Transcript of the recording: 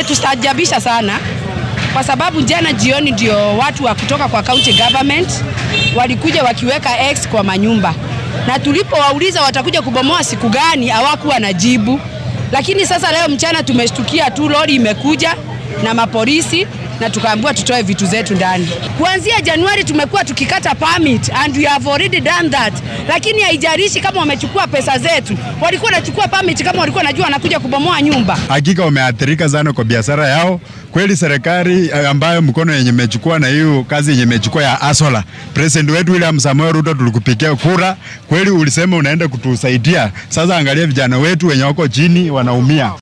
imetustajabisha sana kwa sababu jana jioni ndio watu wa kutoka kwa county government walikuja wakiweka X kwa manyumba, na tulipowauliza watakuja kubomoa siku gani, hawakuwa na jibu. Lakini sasa leo mchana tumeshtukia tu lori imekuja na mapolisi na tukaambiwa tutoe vitu zetu ndani. Kuanzia Januari tumekuwa tukikata permit and we have already done that, lakini haijalishi kama wamechukua pesa zetu. Walikuwa wanachukua permit kama walikuwa wanajua wanakuja kubomoa nyumba. Hakika wameathirika sana kwa biashara yao. Kweli serikali ambayo mkono yenye imechukua na hiyo kazi yenye imechukua ya Asola, president wetu William Samoei Ruto tulikupigia kura, kweli ulisema unaenda kutusaidia. Sasa angalia vijana wetu wenye wako chini wanaumia.